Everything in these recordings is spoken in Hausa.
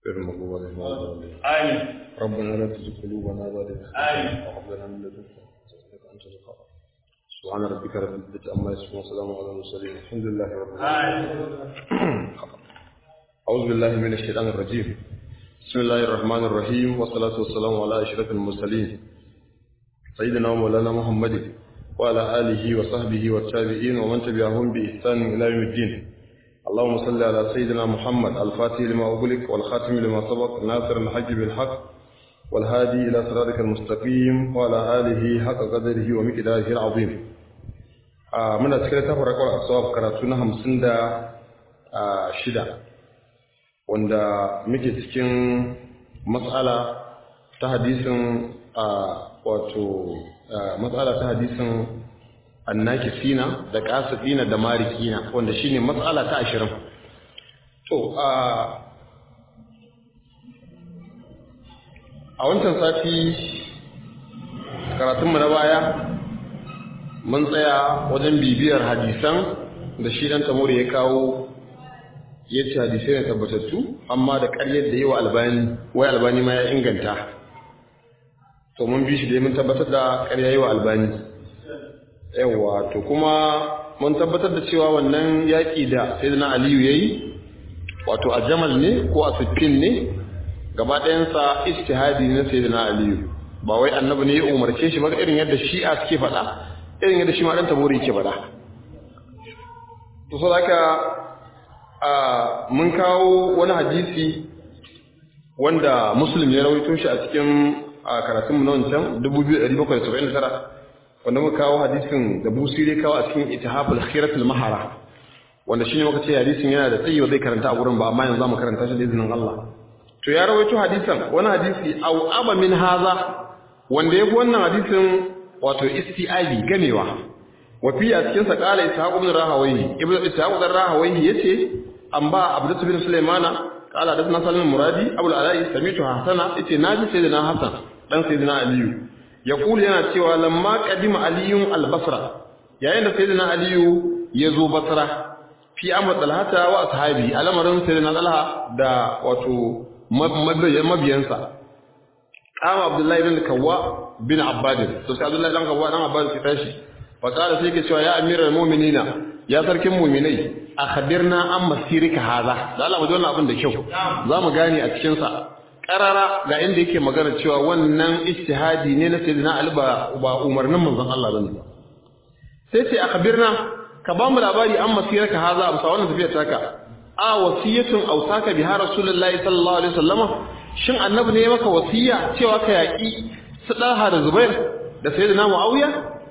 غير المغضوب عليهم ولا الضالين آمين ربنا لا تزغ قلوبنا بعد إذ آمين. هديتنا وهب لنا من لدنك رحمة إنك أنت الوهاب سبحان ربك رب العزة عما يصفون وسلام على المرسلين الحمد لله رب العالمين أعوذ بالله من الشيطان الرجيم بسم الله الرحمن الرحيم والصلاة والسلام على أشرف المرسلين سيدنا ومولانا محمد وعلى آله وصحبه والتابعين ومن تبعهم بإحسان إلى يوم الدين اللهم صل على سيدنا محمد الفاتح لما أغلق والخاتم لما سبق ناصر الحق بالحق والهادي إلى صراطك المستقيم وعلى آله حق قدره ومقداره العظيم آه من أذكر تفرق الأصواب كراتنا همسن دا آه شدة wanda muke cikin matsala ta hadisin a wato matsala ta hadisin annakisina da kasifina da marikina wanda shine matsala ta ashirin to a a wancan sati karatunmu na baya mun tsaya wajen bibiyar hadisan da shi dan tamuri ya kawo ya ce hadisai ne tabbatattu amma da ƙaryar da yawa albani wai albani ma ya inganta to mun bi shi dai mun tabbatar da ƙarya yawa albani yawa to kuma mun tabbatar da cewa wannan yaƙi da sayyidina aliyu yayi wato a jamal ne ko a siffin ne gaba ɗayansa ijtihadi na sayyidina aliyu ba wai annabi ne ya umarce shi ba irin yadda shi'a suke faɗa irin yadda shi ma ɗan tabori yake faɗa to saboda mun kawo wani hadisi wanda muslim ya rawaito shi a cikin karatunmu na wancan 2779 wanda muka kawo hadisin da busiri kawo a cikin itihabul khiratul mahara wanda shine muka ce hadisin yana da tsayi zai karanta a gurin ba amma yanzu zamu karanta shi da izinin Allah to ya rawaito hadisan wani hadisi au aba min haza wanda yafi wannan hadisin wato isti'abi gamewa wa fi a cikin sa qala ishaq ibn rahawayhi ibn ishaq ibn rahawayhi yace an ba abdus bin sulaimana qala hadathna salim muradi abul alai samitu hasana yace naji sayyidina hasan dan sayyidina aliyu yaqulu yana cewa lamma qadima aliyun albasra yayin da sayyidina aliyu ya zo basra fi amr talhata wa ashabi alamarin sayyidina talha da wato mabiyansa kama abdullahi bin kawwa bin abbad to sai abdullahi dan kawwa dan abbad ki tashi fa qala sai ke cewa ya amiral mu'minina ya sarkin mu'minai akhbirna an masirika haza da Allah mu ji wannan abin da kyau za mu gane a cikin sa karara ga inda yake magana cewa wannan ijtihadi ne na sayyidina Ali ba ba umarnin manzon Allah bane sai sai akhbirna ka ba mu labari an masirika haza amsa wannan tafiyar taka a wasiyatun ausaka biha rasulullahi sallallahu alaihi wasallama shin annabi ne maka wasiya cewa ka yaki su dalha da zubair da sayyidina muawiya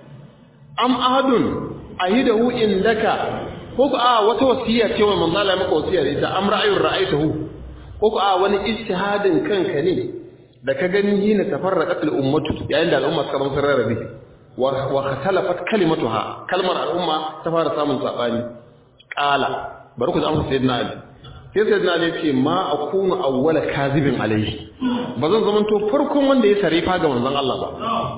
am ahadun ahidahu indaka ko ku a wata wasiya ce wa manzo Allah maka wasiya da ita am ra'ayun ra'aytahu ko ku a wani ijtihadin kanka ne da ka gani hina tafarraqat al ummatu yayin da al'umma suka zama rarrabe wa wa khatalafat kalimatuha kalmar al'umma ta fara samun sabani qala bari ku zama sayyidina ali sai sayyidina ali ce ma akunu awwala kazibin alayhi bazan zamanto farkon wanda ya sarifa ga manzon Allah ba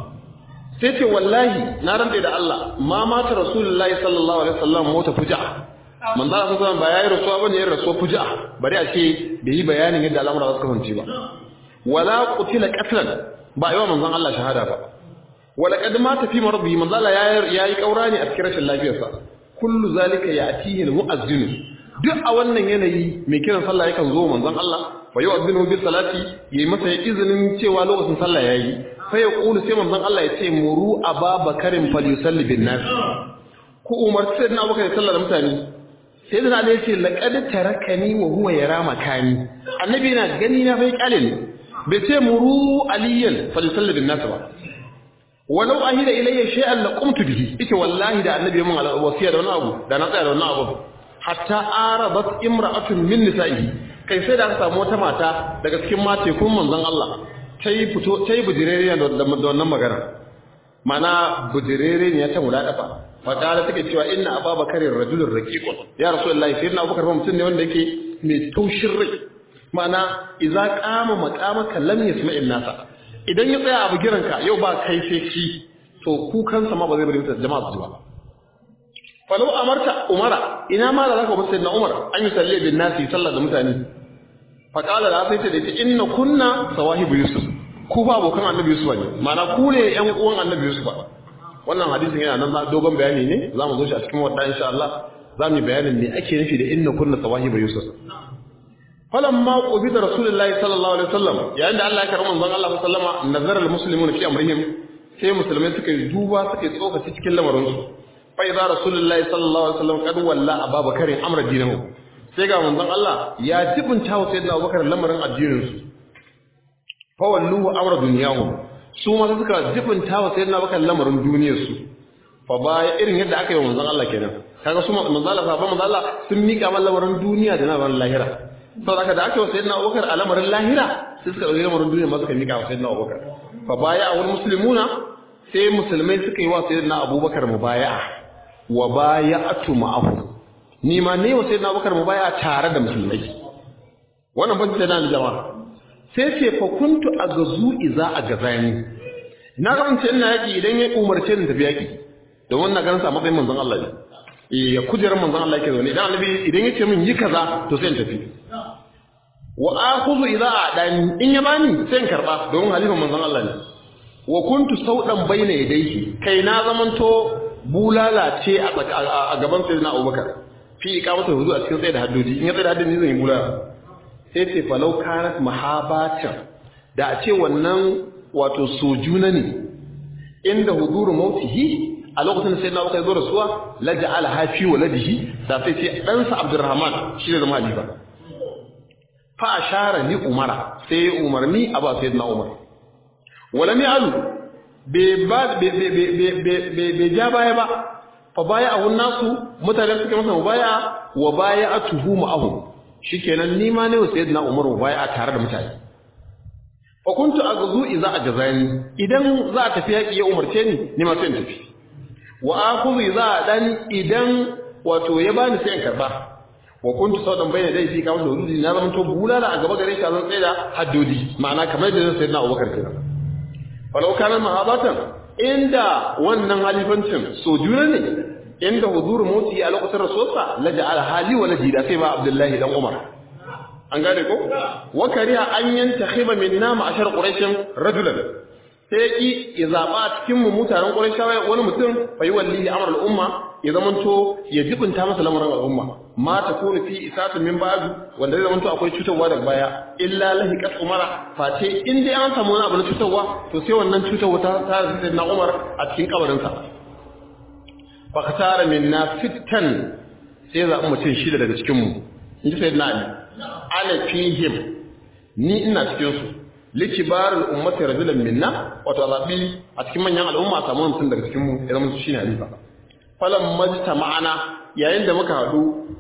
sai ce wallahi na rantsa da Allah ma mata rasulullahi sallallahu alaihi wasallam mota fuja manzo Allah sallallahu ba yayi rasuwa bane yayin rasuwa fuja bari a ce bai yi bayanin yadda al'amura suka fanci ba wala qutila qatlan ba yawa manzon Allah shahada ba wala kad mata fi marbi manzo Allah yayi kaura ne a cikin rashin lafiyarsa kullu zalika ya'tihi al-mu'azzin duk a wannan yanayi mai kiran sallah yakan zo manzon Allah fa yu'azzinu bi salati yayi masa izinin cewa lokacin sallah yayi sai ya kulu sai manzon Allah ya ce muru ababakarin falyusalli bin nas ku umarci sai na abubakar ya sallar da mutane sai da Allah ya ce laqad tarakani wa huwa yara makani annabi yana gani na bai kyale ne bai ce muru aliyan falyusalli bin nas ba walau ahida ilayya shay'an la qumtu bihi ike wallahi da annabi mun wasiya da wani abu da na tsaya da wani abu hatta arabat imra'atun min nisa'ihi kai sai da aka samu wata mata daga cikin mate kun manzon Allah ta yi fito ta yi bujirere da wannan magana mana bujirere ne ya ta muda dafa fakara take cewa inna ababakarin rajulun raqiqun ya rasulullahi sai na abubakar mutum ne wanda yake mai taushin rai mana idza qama maqamaka lam yasma'in nasa idan ya tsaya a bugiranka yau ba kai sai shi to kukansa ma ba zai bari mutane jama'a su ji ba falau amarta umara ina ma da zaka bar sayyidina umar an yi salli bin nasi sallar da mutane fa qala la sai ta da inna kunna sawahibu yusuf ku ba abokan annabi yusuf ne ma'ana ku ne ƴan uwan annabi yusuf wannan hadisin yana nan dogon bayani ne za mu zo shi a cikin wadda insha Allah za mu yi bayanin me ake nufi da inna kunna sawahibu yusuf falamma qubida rasulullahi sallallahu alaihi wasallam yayin da Allah ya karɓi manzon Allah sallallahu alaihi wasallam nazara almuslimuna fi amrihim sai musulmai suka yi duba suka yi tsokaci cikin lamarin su fa idza rasulullahi sallallahu alaihi wasallam kad walla ababakar amra dinahu sai ga manzon Allah ya jibinta wa sayyidina Abubakar lamarin addinin su fa walluhu amra dunyahu su ma suka jibinta wa sayyidina Abubakar lamarin duniyar su fa baya irin yadda aka yi wa manzon Allah kenan kaga su manzon Allah sahabban manzon Allah sun mika lamarin duniya da lamarin lahira saboda haka da aka yi sayyidina Abubakar a lamarin lahira sai suka ɗauki lamarin duniya ma suka mika wa sayyidina Abubakar fa baya a wani muslimuna sai musulmai suka yi wa sayyidina Abubakar mubaya'a wa baya'atu ma'ahu ni ma ne wa sayyidina Abubakar mubaya'a tare da musulmai wannan ban da nan jama'a sai ce fa kuntu agazu iza agazani na ga ina yaki idan ya umarce ni tafi yaki don wannan ganin sa matsayin manzon Allah ne ya kujerar manzon Allah yake zaune idan annabi idan yace min yi kaza to sai in tafi wa akhudhu idza adani in ya bani sai in karba don halifan manzon Allah ne wa kuntu saudan baina yadayhi kai na zamanto bulala ce a gaban sayyidina Abubakar fi iqamatu hudu a cikin tsaye da haddodi in ya tsaye da haddodi zan yi bulala sai ce falau kanat mahabatan da a ce wannan wato sojuna ne inda huduru mautihi a lokacin da sayyidina Abubakar ya zo rasuwa la ja'ala hafi waladihi da sai ce ɗansa Abdurrahman shi ne zama halifa fa ashara ni umara sai umarni a ba sayyidina Umar wala mi alu be ba be be be be be ja baya ba fa baya a nasu mutane suke masa mubaya wa baya atuhu ma'ahu shikenan ni ma ne sayyidina Umar mubaya tare da mutane fa kuntu aghzu idza ajazani idan za a tafi yaki ya umarce ni ni ma sai in tafi wa akhudhu idza dani idan wato ya bani sai in karba wa kuntu saudan bayna dai fi kawo hududi na zama to bulala a gaba gare shi zan tsaya da haddodi ma'ana kamar da sai na Abubakar kenan falau kana mahabatan inda wannan halifancin sojuna ne inda huzuru motsi a lokacin rasulsa la ja'ala hali wa la jida sai ba Abdullahi dan Umar an gane ko wa kariha an yantakhiba minna ma'ashar quraishin rajulan sai ki ya zaba cikin mu mutanen quraishawa wani mutum fa yi wallahi amr al-umma ya zamanto ya jibinta masa lamarin al'umma ma ta kone fi isatun min ba'du wanda zai zamanto akwai cutarwa daga baya illa lahiqat umara face in dai an samu wani abu na cutarwa to sai wannan cutarwa ta ta da na Umar a cikin kabarin sa fa katara minna fittan sai za mu mutum shida daga cikin mu in ji sayyidina Ali ana fihim ni ina cikin su likibarul ummati rajulan minna wato zabi a cikin manyan al'umma samu mutum daga cikin mu ya zama shine halifa falan majta ma'ana yayin da muka haɗu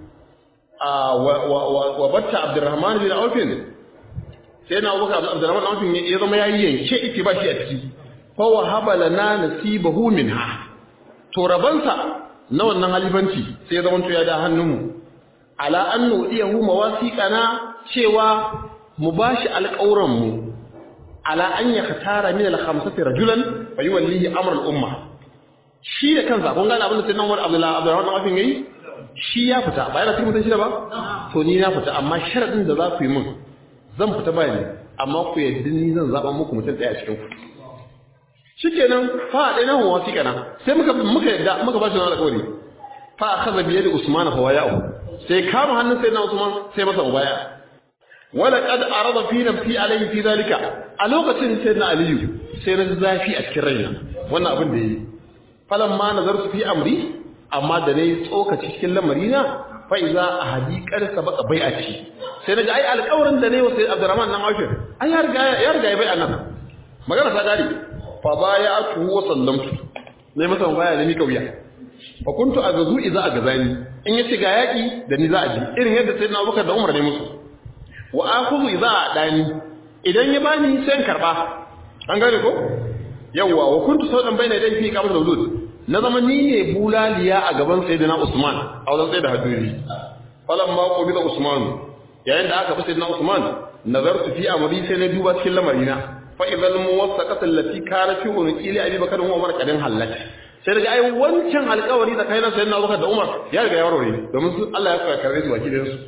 wa batta abdurrahman bin aufin sai na abubakar abdurrahman bin aufin ya zama yayi yanke ita ba shi a ciki fa wa habala na nasibahu minha to rabansa na wannan halifanci sai ya zama to ya da hannunmu ala an nudiyahu mawasiqana cewa mu bashi alƙawran mu ala an yakhtara min al-khamsati rajulan fa yuwallihi amr al-umma shi da kansa kun gane abin da sai nan wani abdullahi abdullahi wannan yayi shi ya fita ba yana cikin mutum shida ba to ni na fita amma sharadin da za ku yi min zan fita ba ne amma ku yadda ni zan zaɓa muku mutum ɗaya a cikin ku shikenan fa a ɗaya na hawa wasi kana sai muka muka yadda muka ba shi na alƙawari fa a kaza biye da usman fa waya'u sai kama hannun sai na usman sai masa mubaya wala qad arada fi nafsi alayhi fi zalika a lokacin sai na aliyu sai na zafi a cikin raina wannan abin da yayi falan ma nazartu fi amri amma da nayi tsokaci cikin lamarina fa iza ahadi qad sabaqa bai'ati sai naga ai alƙawarin da nayi wa sai Abdurrahman nan Aufir ai ya riga ya riga ya bai'a nan magana ta gari fa baya'atu wa sallamtu nayi masa baya da ni kauya fa kuntu agazu iza agazani in yace ga yaki da ni za a ji irin yadda sai na Abubakar da Umar ne musu wa akhudhu iza dani idan ya bani sai in karba an gane ko yawwa wa kuntu saudan bayna dai fi qabl hudud na zama ni ne bulaliya a gaban sayyidina Usman a wajen sai da haduri falan ma ko bisa Usman yayin da aka fi sayyidina Usman nazartu fi amri sai na duba cikin lamarina fa idhal muwassaqat allati kana fi unqili Abi Bakar wa Umar kadin halak sai daga ai wancan alƙawari da kai na sayyidina Abubakar da Umar ya riga ya warware domin su Allah ya saka karbe su baki da su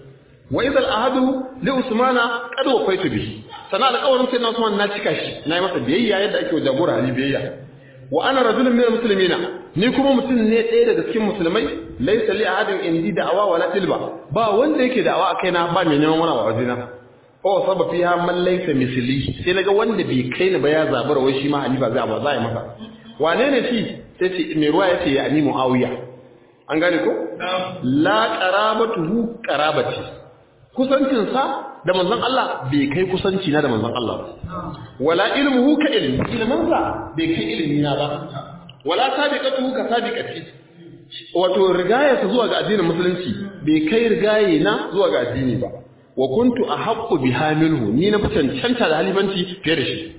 wa idal ahadu li usmana qad wafaitu bihi sana alƙawarin sai na usman na cika shi na yi masa biyayya yadda ake jagora ali biyayya wa ana rajulun min almuslimina ni kuma mutum ne ɗaya daga cikin musulmai laysa li ahadin indi da'awa wala tilba ba wanda yake da'awa a kaina ba mai neman wani wajena fa wasaba fiha man laysa misli sai naga wanda bai kai ni ba ya zabura wai shi ma halifa zai ba za yi masa wane ne shi sai ce mai ruwa yace ya ani muawiya an gane ko la qarabatuhu qarabati kusancin sa da manzon Allah bai kai kusanci na da manzon Allah ba wala ilmuhu ka ilmi ilmin sa bai kai ilmi na ba wala sabiqatuhu ka sabiqati wato rigaya ta zuwa ga addinin musulunci bai kai rigaye na zuwa ga addini ba wa kuntu ahaqqu biha minhu ni na fi cancanta da halifanci fiye da shi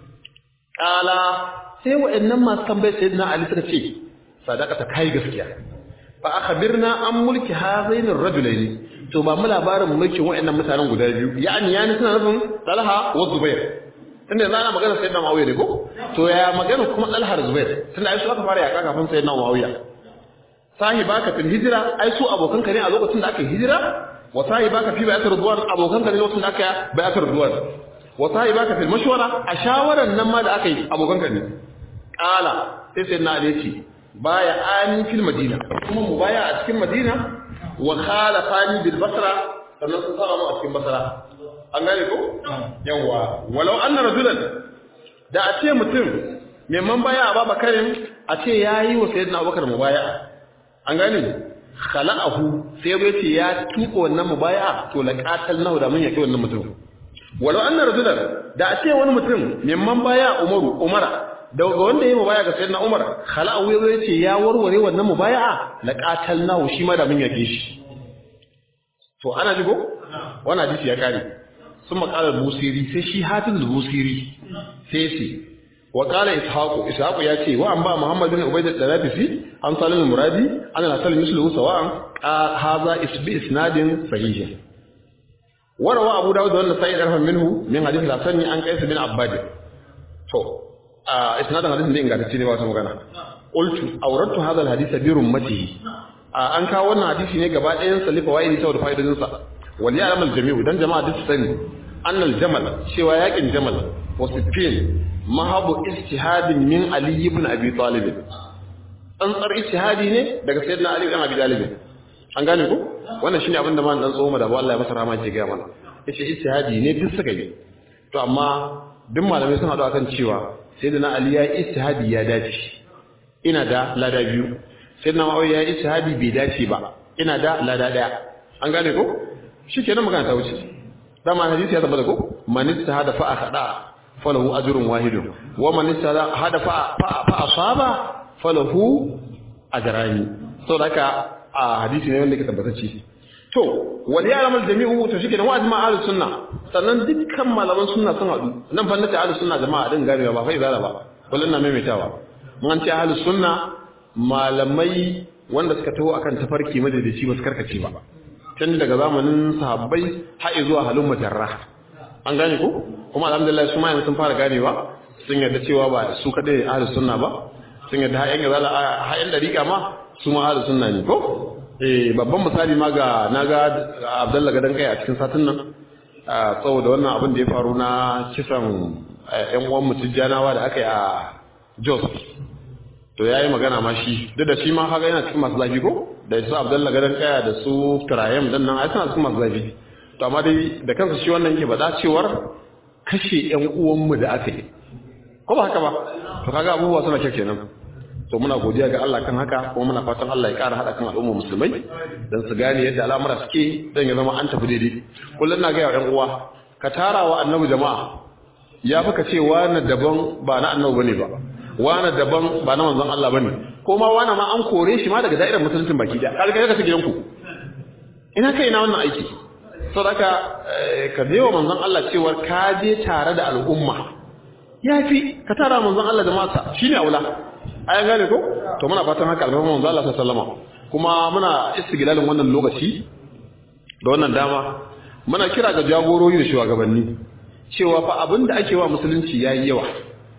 kala sai wa'annan masu tambayar sayyidina Ali suka ce sadaqata kai gaskiya fa akhbirna an mulki hazain ar-rajulaini to ba mu labarin mulkin wa'annan mutanen guda biyu yani yani suna nufin Talha wa Zubair tunda yanzu ana magana sayyidina Muawiya ne ko to ya magana kuma Talha da Zubair tunda ai su aka fara yaka kafin sayyidina Muawiya sahibaka fil hijra ai su abokan ka ne a lokacin da aka yi hijira wa sahibaka fi bai'atir ridwan abokan ka ne lokacin da aka yi bai'atir ridwan wa sahibaka fil mashwara a shawaran nan ma da aka yi abokan ka ne qala sai sayyidina Ali ce baya ani fil madina kuma mu baya a cikin madina wa khalafani bil basra sannan sun saba mu a cikin basra an gane ko yawa walau anna rajulan da a ce mutum mai man baya a babakarin a ce yayi wa sayyidina abubakar mubaya'a an gane khala'ahu sai bai ce ya tuko wannan mubaya'a to la qatalnahu da mun yaki wannan mutum walau anna rajulan da a ce wani mutum mai man baya umaru umara daga wanda ya yi mubaya ga sayyidina Umar khala'u ya ce ya warware wannan mubaya'a la qatalnahu shi ma da mun yake shi to ana jigo wannan hadisi ya kare sun makalar busiri sai shi hatin busiri sai sai wa qala ishaqu ishaqu ya ce wa an ba muhammad bin ubayd al-dalafisi an salim muradi an al-hasan mislu sawa'an hadha isbi isnadin sahih وروى أبو داود والنسائي أرفع منه من حديث الحسن عن قيس بن عباد تو isnadin hadisin da ingantacce ne ba wata magana qultu awradtu hadha alhadith bi rummatihi an kawo wannan hadisi ne gaba ɗayan sa lifa wa'idi saboda fa'idodin sa wal ya'lam aljami'u dan jama'a duk sani anna aljamal cewa yakin jamal wa sifin mahabu ijtihadin min ali ibn abi talib tsantsar ijtihadi ne daga sayyidina ali ibn abi talib an gane ko wannan shine abin da man dan tsoma da Allah ya masa rahama ke ga mana yace ijtihadi ne duk suka yi to amma duk malamai sun haɗu akan cewa sai da na Ali ya yi istihadi ya dace ina da lada biyu sai da na Muawiya ya yi istihadi bai dace ba ina da lada ɗaya an gane ko shi kenan magana ta wuce dama hadisi ya tabbata ko man istihada fa akhada falahu ajrun wahidun wa man istihada hada fa fa asaba falahu ajrani saboda haka a hadisi ne wanda ke tabbatacce to wal ya'lam al jami'u to shi kenan wa ajma ahlus sunna sannan dukkan malaman sunna sun hadu nan fa nace ahlus sunna jama'a din garewa ba fa izala ba kullun na maimaitawa mun an ce ahlus sunna malamai wanda suka taho akan tafarki madadaci ba su karkace ba tun daga zamanin sahabbai har zuwa halin mujarra an gane ko kuma alhamdulillah su ma yanzu sun fara ganewa sun yarda cewa ba su kadai ahlus sunna ba sun yarda har yan izala har yan dariqa ma su ma ahlus sunna ne ko eh babban misali ma ga naga Abdullahi gadan kai a cikin satin nan saboda wannan abin da ya faru na kisan yan uwan mutujjanawa da aka yi a Jos to yayi magana ma shi duk da shi ma haka yana cikin masu zafi ko da su Abdullahi gadan kaya da su Turayem dan nan ai suna cikin masu zafi to amma dai da kansa shi wannan yake faɗa cewar kashe yan uwan mu da aka yi ko ba haka ba to kaga abubuwa suna kyau kenan to muna godiya ga Allah kan haka kuma muna fatan Allah ya ƙara haɗa kan al'ummar musulmai don su gane yadda al'amura suke don ya zama an tafi daidai kullum na gaya wa ƴan uwa ka tara wa annabi jama'a ya fi ka ce wani daban ba na annabi bane ba wani daban ba na manzon Allah bane ko ma wani ma an kore shi ma daga da'irar musuluncin baki da kaga ka ta gidanku ina kai na wannan aiki saboda ka je wa manzon Allah cewar ka je tare da al'umma yafi ka tara manzon Allah jama'a shine aula ayan gane ko to muna fatan haka alfarma manzo Allah sallallahu alaihi kuma muna istiglalin wannan lokaci da wannan dama muna kira ga jagorori da shugabanni cewa fa abinda ake wa musulunci yayi yawa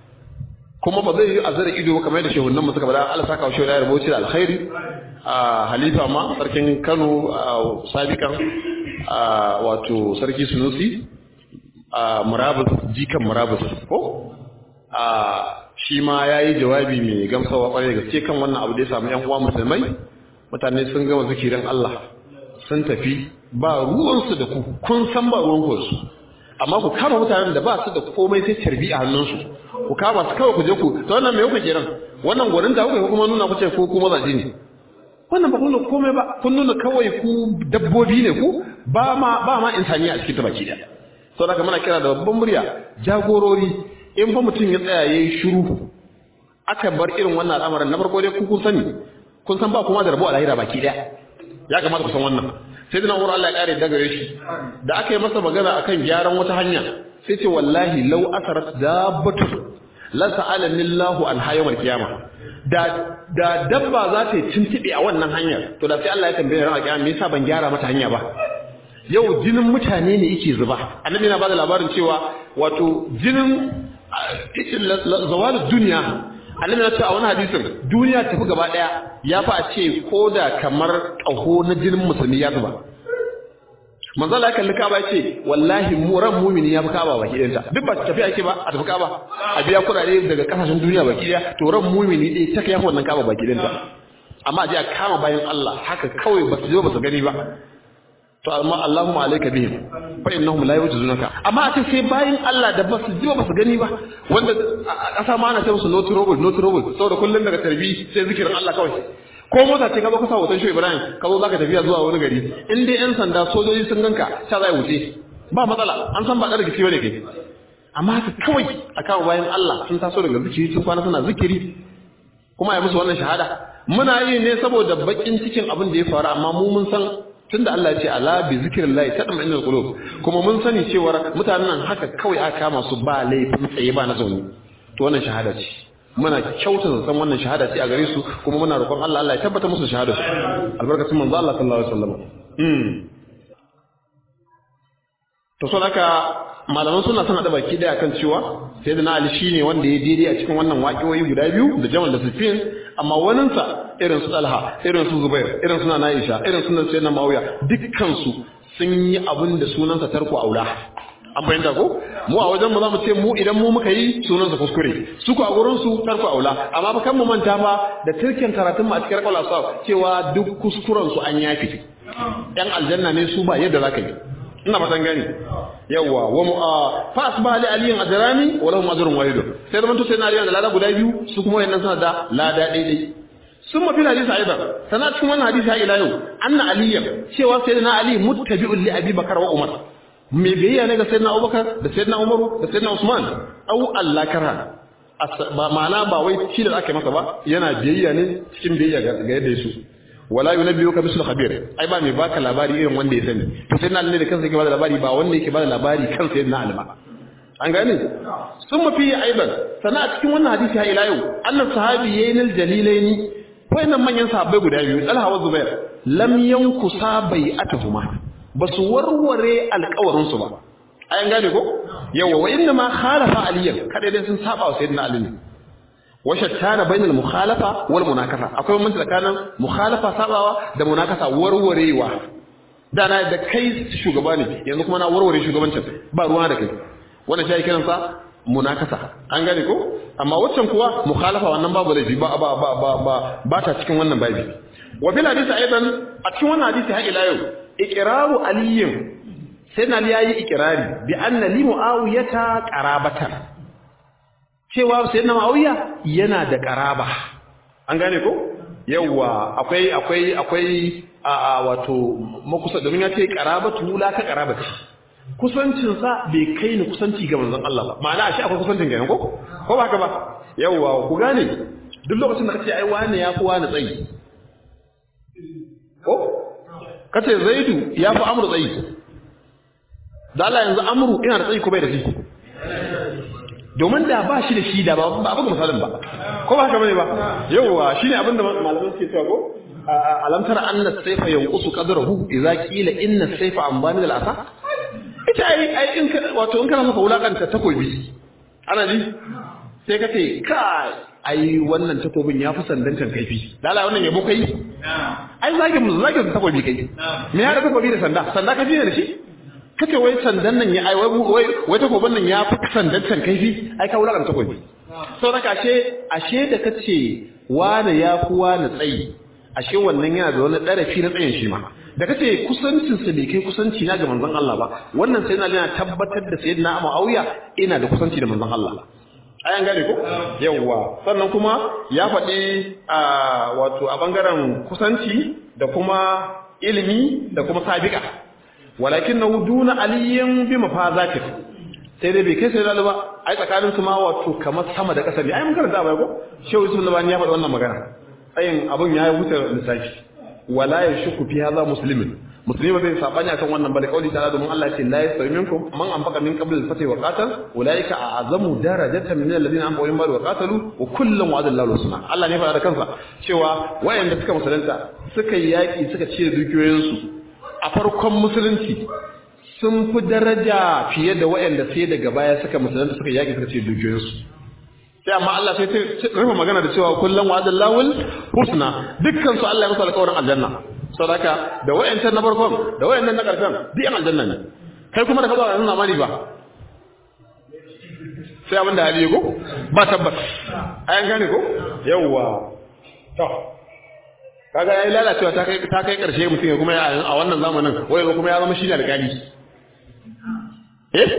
kuma ba zai yi azara ido kamar da shehunan mu suka bada Allah saka wa shehu da rubuci da alkhairi a halifa ma sarkin Kano sabikan a wato sarki sunusi a murabus jikan murabus ko a shi ma ya yi jawabi mai gamsawa kwarai da gaske kan wannan abu da ya samu yan uwa musulmai mutane sun gama zikirin Allah sun tafi ba ruwansu da ku kun san ba ruwan ku su amma ku kama mutanen da ba su da komai sai tarbi a hannunsu ku kama su kawai ku je ku to wannan me kuka kiran wannan gwanin da kuka kuma nuna kuce ko kuma zaji ne wannan ba kun nuna komai ba kun nuna kawai ku dabbobi ne ku ba ma ba ma insaniya a cikin ta baki daya saboda haka muna kira da babban murya jagorori in fa mutum ya tsaya yayi shiru aka bar irin wannan al'amarin na farko dai ku kun sani kun san ba kuma da rabo a lahira baki daya ya kamata ku san wannan sai dina wurin Allah ya kare daga shi da aka yi masa magana akan gyaran wata hanya sai ce wallahi law asarat dabbatu la sa'ala millahu an hayyul qiyama da da dabba za ta yi tuntube a wannan hanyar to da sai Allah ya tambaye ran kiyama me yasa ban gyara mata hanya ba yau jinin mutane ne yake zuba annabi yana bada labarin cewa wato jinin zawalud duniya annabi ya ce a wani hadisin duniya tafi gaba daya ya fa a ce ko da kamar ƙaho na jinin musulmi ya zuba manzo Allah ya kalli Ka'aba ya ce wallahi mu ran mu'mini ya fi Ka'aba baki ɗayanta duk ba tafi ake ba a tafi Ka'aba a biya kuɗaɗe daga kasashen duniya baki ɗaya to ran mu'mini ɗaya ta kai wannan Ka'aba baki ɗayanta amma a je a kama bayan Allah haka kawai ba su je ba su gani ba to amma Allahumma alayka bihim fa innahum la yujizunaka amma a ce sai bayan Allah da basu ji ba su gani ba wanda a kasa ma ana ce musu no trouble no trouble saboda kullun daga tarbi sai zikirin Allah kawai ko mota ce ka zo ka sa hoton Shehu Ibrahim ka zo zaka tafiya zuwa wani gari in dai yan sanda sojoji sun ganka ta zai wuce ba matsala an san ba da rikici bane kai amma haka kawai a kawo bayan Allah sun taso daga zikiri sun kwana suna zikiri kuma ya musu wannan shahada muna yi ne saboda bakin cikin abin da ya faru amma mu mun san tunda Allah ya ce ala bi zikrillahi tatma'innul qulub kuma mun sani cewa mutanen nan haka kawai aka kama su ba laifin tsaye ba na zaune to wannan shahada ce muna kyautata san wannan shahada ce a gare su kuma muna roƙon Allah Allah ya tabbata musu shahada su albarkatun manzo Allah sallallahu alaihi wasallam mm to so haka malaman suna son hada baki daya kan cewa sayyidina Ali shine wanda ya daidai a cikin wannan waƙiyoyi guda biyu da Jamal da Sufyan amma waninsa irin su Talha irin su Zubair irin su Aisha irin su Sayyidina Muawiya dukkan su sun yi abin da sunansa tarko aula an bayyana ko mu a wajen mu za mu ce mu idan mu muka yi sunansa kuskure su ku a gurin su tarko aula amma ba kan mu manta ba da tirkin karatun mu a cikin rakal asab cewa duk kuskuren su an yafi yan aljanna ne su ba yadda zaka yi ina fatan gani yawa wa mu fa asba li aliyin ajrani wa lahum ajrun wahid sai zaman to sai na aliyan da lada guda biyu su kuma wayannan suna da lada daidai sun mafi hadisi aidan sana cikin wannan hadisi ha ila yau anna aliyan cewa sayyidina ali muttabi'un li abi bakar wa umar me biyayya ne ga sayyidina abubakar da sayyidina umaru da sayyidina usman au allah karha ba ma'ana ba wai shi da aka masa ba yana biyayya ne cikin biyayya ga yadda yaso wala yunabbiuka bisul khabir ai ba mai baka labari irin wanda ya sani to sai na da kansa yake bada labari ba wanda yake bada labari kansa yana alima an gane sun mafi aiban sana a cikin wannan hadisi ha ila yau annan sahabi yayin jalilaini wayannan manyan sahabbai guda biyu Talha wa Zubair lam yankusa bai'atuhuma basu warware alƙawarin su ba ayan gane ko yawa wa inna ma khalafa aliyan kada dai sun saba wa sayyidina ali ne wa shattana bainal mukhalafa wal munakasa akwai mun tsakanin mukhalafa sabawa da munakasa warwarewa da na da kai shugaba ne yanzu kuma na warware shugabancin ba ruwa da kai wannan shi kiran sa munakasa an gane ko amma waccan kuwa mukhalafa wannan babu laifi ba ba ba ba ba ba ta cikin wannan babi wa bil hadisi aidan a cikin wannan hadisi har ila yau iqraru aliyin sai na yayi iqrari bi anna li muawiyata qarabatan cewa sayyidina Muawiya yana da karaba an gane ko yawa akwai akwai akwai a wato makusa domin ya ce karabatu la ka karabati kusancin sa bai kai ni kusanci ga manzon Allah ba ma'ana shi akwai kusancin ga ko ko ba haka ba yawa ku gane duk lokacin da kace ai wani ya fi wani tsayi ko kace Zaidu ya fi Amru tsayi da Allah yanzu Amru ina da tsayi ko bai da shi domin da ba shi da shi da ba ba buga misalin ba ko ba haka bane ba yawa shine abin da malaman suke cewa ko alam tara anna sayfa yanqusu qadrahu idza qila inna sayfa an bani al asa ita ai ai in wato in kana maka wulakanta takobi ana ji sai ka ce kai ai wannan takobin ya fi sandan kan kaifi lala wannan yabo kai ai zagin mu zagin takobi kai me ya da takobi da sanda sanda ka ne da shi kace wai sandan nan ya ai wai wai takobin nan ya fi sandan kan kaifi ai ka wulakan takobi sau da ashe ashe da kace wani ya fi wani tsayi ashe wannan yana da wani ɗarafi na tsayin shi ma da kace kusancin sa bai kai kusanci na ga manzon Allah ba wannan sai na tabbatar da sayyidina Muawiya ina da kusanci da manzon Allah ayan gane ko yawwa sannan kuma ya faɗi a wato a bangaren kusanci da kuma ilimi da kuma sabiqa walakin na duna aliyin bi mafazatik sai dai bai kai sai ba ai tsakanin su ma wato kamar sama da ƙasa ne ai mun karanta ba ko shehu yusuf labani ya faɗi wannan magana tsayin abun ya wuce lissafi wala yashku fi hadha muslimin musulmi ba zai sabani akan wannan bale kauli ta'ala domin Allah ya ce la yastawi minkum man anfaqa min qabl al-fath wa qatal ulaika a'zamu darajatan min alladhina anfaqu min ba'd wa qatalu wa kullun wa'ada Allahu husna Allah ne fara da kansa cewa wayanda suka musulunta suka yi yaki suka cire dukiyoyinsu a farkon musulunci sun fi daraja fiye da wayanda sai daga baya suka musulunta suka yaki suka cire dukiyoyinsu sai amma Allah sai rufe magana da cewa kullun wa'ada Allahu husna dukkan su Allah ya musu alƙawarin aljanna sadaka da wayancan na farkon da wayannan na karshen duk yan aljanna ne kai kuma da ka zo a nuna mani ba sai abin da hali ko ba tabbas ayan gane ko yawwa to kaga yayi lalacewa ta kai ta kai karshe mutum ya kuma a wannan zamanin wai kuma ya zama shine alƙali eh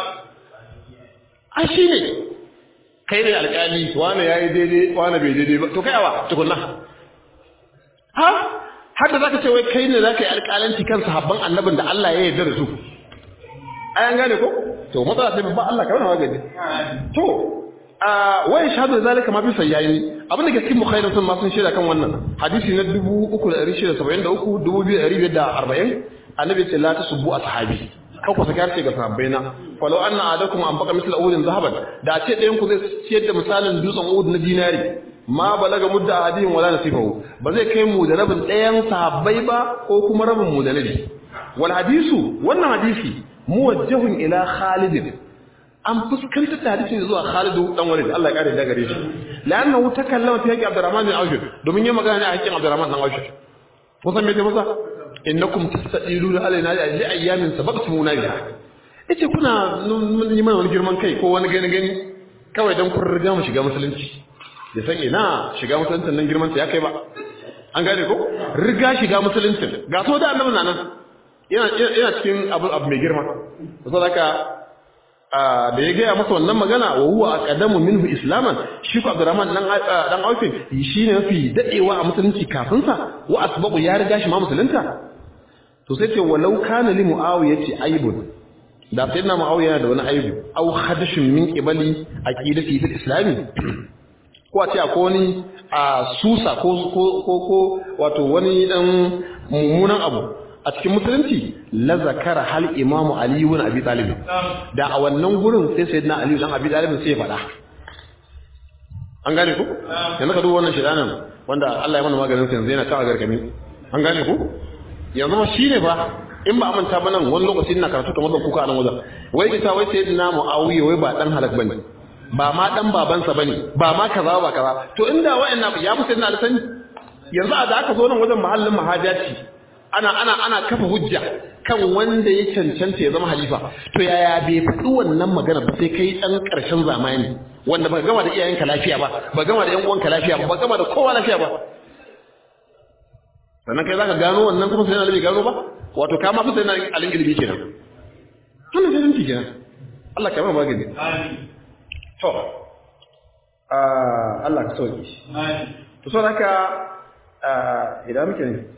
a shine kai ne alƙali wani yayi daidai wani bai daidai ba to kai awa tukunna ha har da zaka ce wai kai ne zaka yi alƙalanci kan sahabban annabin da Allah ya yarda da su ayan gane ko to matsala sai babban Allah kamar magani to a wai shahadu zalika ma fi sayyayi abin da ke cikin bukhari sun ma sun shaida kan wannan hadisi na 3673 2540 annabi ce la tasubbu ashabi kan ku saka ce ga sahabbai na falau anna adakum an baka misal uhudin zahaban da ce ɗayan ku zai ciyar da misalin dutsen uhud na dinari ma balaga mudda ahadin wala nasifahu ba zai kai mu da rabin ɗayan sahabbai ba ko kuma rabin mu da nabi wal hadisu wannan hadisi muwajjahun ila Khalid an fuskantar da hadisin zuwa Khalid dan Walid Allah ya kare da gare shi la'annahu takallama fi haqqi Abdurrahman bin Auf domin ya magana ne a haƙƙin Abdurrahman dan Auf ko san me ce masa innakum tastadiluna alaina li ayyamin sabaqtumuna biha yace kuna yi mana wani girman kai ko wani gani gani kawai dan kun riga mu shiga musulunci ya san ina shiga musulunci nan girman sa ya kai ba an gane ko riga shiga musulunci ga so da annabi nan yana yana cikin abu abu mai girma saboda haka da ya gaya masa wannan magana wa huwa aqdamu minhu islaman shi ko Abdurrahman dan dan Aufin shine mafi dadewa a musulunci kafin sa wa asbaqu ya riga shi ma musulunta to sai ce walau kana li muawiyati aibun da sayyidina muawiya da wani aibu aw hadashun min qibali aqidati fil islami ko a ce akwai wani a susa ko ko ko wato wani dan mummunan abu a cikin musulunci la zakara hal imamu ali ibn abi talib da a wannan gurin sai sayyidina ali dan abi talib sai ya faɗa an gane ku yanzu ka duba wannan shedanan wanda Allah ya mana maganin sa yanzu yana ta gargami an gane ku yanzu ma shine fa in ba manta ba nan wani lokaci ina karatu kamar ban kuka a nan wajen wai kita wai sayyidina muawiya wai ba dan halak bane ba ma dan babansa bane ba ma kaza ba kaza to inda wa'annan ya musu sayyidina sani yanzu a da aka zo nan wajen mahallin mahajaci ana ana ana kafa hujja kan wanda ya cancanta ya zama halifa to yaya bai faɗi wannan magana ba sai kai ɗan ƙarshen zamani wanda ba gama da iyayenka lafiya ba ba gama da ƴan uwanka lafiya ba ba gama da kowa lafiya ba sannan kai zaka gano wannan kuma sai na bai gano ba wato ka ma fi sai na alin ilimi kenan wannan sai dinki kenan Allah ka ba magani to Allah ka sauke to so haka idan muke ne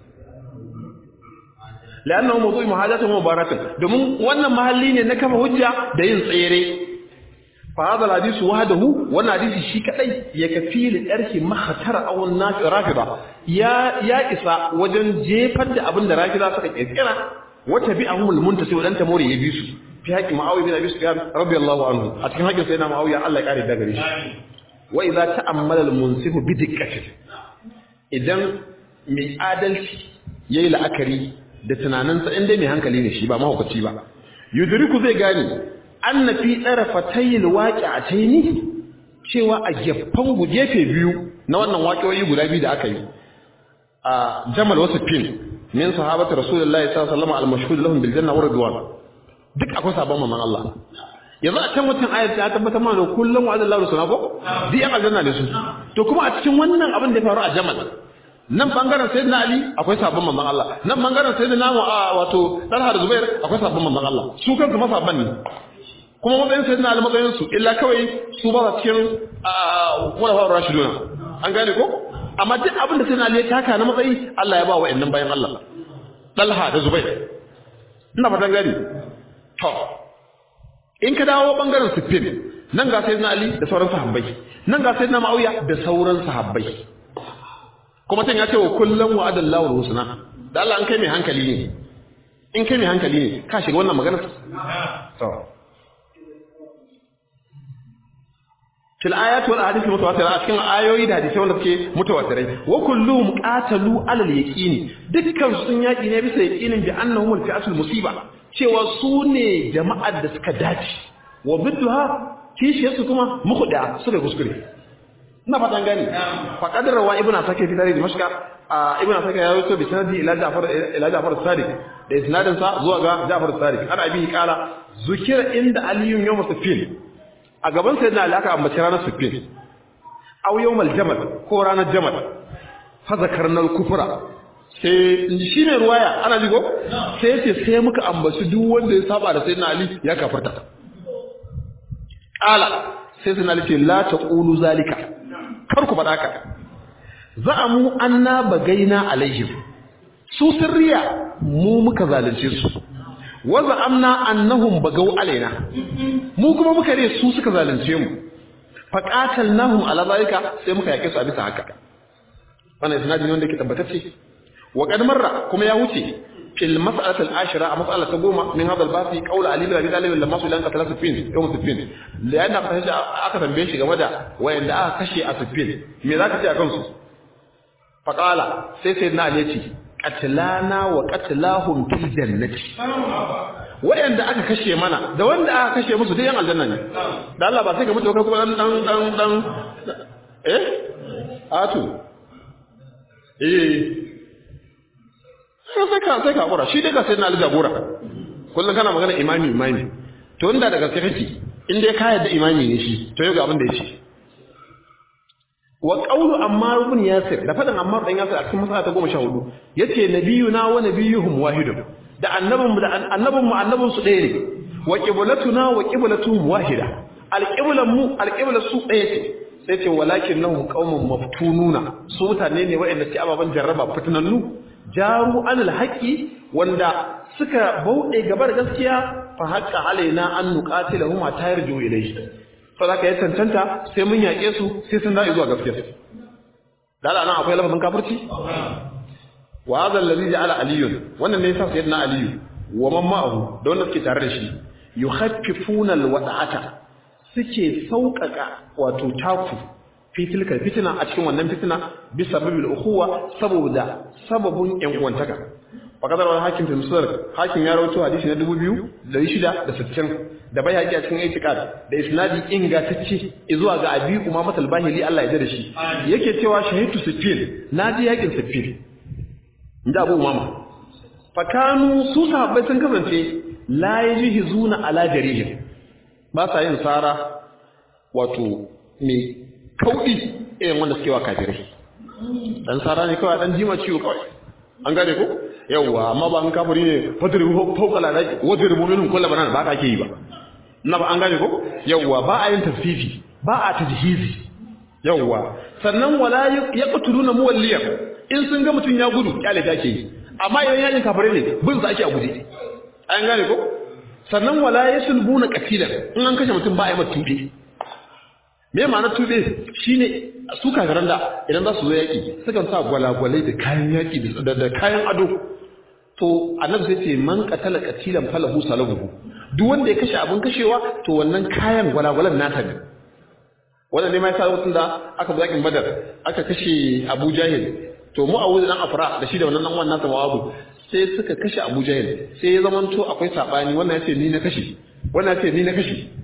لأنه موضوع محاجاته مباركة domin wannan mahalli ne na kafa hujja da yin tsere fa hada hadisi wahdahu wannan hadisi shi kadai ya kafi li darki mahatar aw nafi rafida ya ya isa wajen jefar da abin da rafida suka kirkira wata bi ahumul muntasi wadan tamori ya bi su fi haƙi ma'awiya bin abi sufyan radiyallahu anhu a cikin haƙin sayyidina ma'awiya Allah ya kare da gare shi wa idza ta'ammala al-munsif bi dikkati idan mai adalci yayi la'akari da tunaninsa inda mai hankali ne shi ba mahaukaci ba yudriku zai gane anna fi tarafatayil waqi'ataini cewa a gefen gefe biyu na wannan waƙoƙi guda biyu da aka yi a jamal wasu fin min sahabati rasulullahi sallallahu alaihi wasallam al-mashhud lahum bil janna wa ridwan duk akwai sabon mamman Allah yanzu a can wancan ayat ta tabbatar mana kullum wa Allah rusuna ko duk yan aljanna ne su to kuma a cikin wannan abin da ya faru a jamal nan bangaren sayyidina ali akwai sabon mamman Allah nan bangaren sayyidina wato Talha da Zubair akwai sabon mamman Allah su kansu ma sabon ne kuma matsayin sayyidina ali matsayin su illa kawai su ba sa cikin wala fa rashiduna an gane ko amma duk abin da sayyidina ali ya taka na matsayi Allah ya ba wa wa'annan bayan Allah Talha da Zubair ina fatan gani to in ka dawo bangaren siffin nan ga sayyidina ali da sauran sahabbai nan ga sayyidina ma'awiya da sauran sahabbai kuma tan ya ce wa kullum wa adallahu husna da Allah an kai mai hankali ne in kai mai hankali ne ka shiga wannan magana to fil ayat wal ahadith mutawatira a cikin ayoyi da hadisi wanda suke mutawatirai wa kulluhum qatalu alal yaqini dukkan sun yaki ne bisa yaqinin bi annahum al fi'atul musiba cewa su ne jama'ar da suka dace wa bidduha kishiyarsu kuma mukhda suka kuskure ina fatan gani fa qadara wa ibnu sake fi tarihi dimashqa ibnu sake ya rawaito bi sanadi ila ja'far ila ja'far sadiq da isnadin sa zuwa ga ja'far sadiq ana abi kala zukira inda aliyun yawm sufin a gaban sayyidina ali aka ambaci ranar sufin aw yawmal jamal ko ranar jamal fa zakarna al-kufra sai shi ne ruwaya ana jigo sai ce sai muka ambaci duk wanda ya saba da sayyidina ali ya kafarta qala sai sayyidina ali ce la taqulu zalika kar ku faɗa ka za'amu anna bagaina alaihim su sirriya mu muka zalunce su wa za'amna annahum bagaw alaina mu kuma muka ne su suka zalunce mu fa qatalnahum ala zalika sai muka yake su a bisa haka wannan isnadi ne wanda ke tabbatacce wa qad marra kuma ya wuce fil mas'alati al-ashira a mas'ala ta goma min hadha al-basi qawl ali bin abi talib lamma sulan qatala sufin yawm sufin lian aka kashe aka tambaye shi game da wayanda aka kashe a sufin me zaka ce akan su fa qala sai sai na ali ce qatlana wa qatlahum fil jannati wayanda aka kashe mana da wanda aka kashe musu dai yan aljanna ne da Allah ba sai ka mutu kai kuma dan dan dan dan eh atu eh sai ka sai ka hakura shi dai ka sai na ali jagora kullum kana magana imami imami to inda daga gaske kake in dai ka yadda imami ne shi to yau ga abin da ya ce wa qawlu ammar ibn yasir da fadan ammar dan yasir a cikin masala ta 14 yace nabiyuna wa nabiyuhum wahidun da annabin mu da annabin mu annabin su ɗaya ne wa qiblatuna wa qiblatuhum wahida alqiblan mu alqibla su ɗaya ce sai ce walakinnahum qaumun maftununa su mutane ne waɗanda suke ababan jarraba fitinannu jaru anil haqqi wanda suka bauɗe gaba da gaskiya fa haqqa alaina an nuqatilahum ta yarju ilayhi to zaka yi tantanta sai mun yaƙe su sai sun dawo zuwa gaskiya da Allah nan akwai lafazin kafirci wa hadha alladhi ja'ala aliyun wannan ne yasa sayyidina aliyu wa man ma'ahu da wanda suke tare da shi yukhaffifuna alwada'ata suke sauƙaƙa wato taku fi tilka fitina a cikin wannan fitina bi sababil ukhuwa saboda sababun yan uwantaka fakadar wani hakim fi musular hakim ya rawaito hadisi na 2660 da bai haƙi a cikin itiqad da isnadi ingantacce zuwa ga abi umama al-bahili Allah ya da shi yake cewa shahidu sifin naji yakin sifin inda abu umama fakanu su sahabbai sun kasance la yajhizuna ala jarihim ba sa yin sara wato mai kauɗi irin wanda suke wa kafirai dan sara ne kawai dan jima ciwo kawai an gane ko yawwa amma ba an kafiri ne fadri fawqa la daki wadri mu'minun kullu banan ba ka ke yi ba na ba an gane ko yawwa ba a yin tafsifi ba a tajhizi yawwa sannan wala yaqtuluna muwalliyan in sun ga mutun ya gudu kyale take yi amma idan yakin kafirai ne bin sa ake a guje an gane ko sannan wala yasulbuna qatilan in an kashe mutum ba a yi mata tuɓe me ma'anar tuɓe shine su kafiran da idan za su zo yaƙi sukan sa gwalagwalai da kayan yaƙi da kayan ado to annabi sai ce man qatala qatilan falahu salahu duk wanda ya kashe abin kashewa to wannan kayan gwalagwalan nata ne wannan ne ma yasa lokacin da aka zo yaƙin badar aka kashe abu jahil to mu a dan afra da shi da wannan dan wannan nasa mawabu sai suka kashe abu jahil sai ya zamanto akwai sabani wannan ya ce ni na kashe wannan ya ce ni na kashe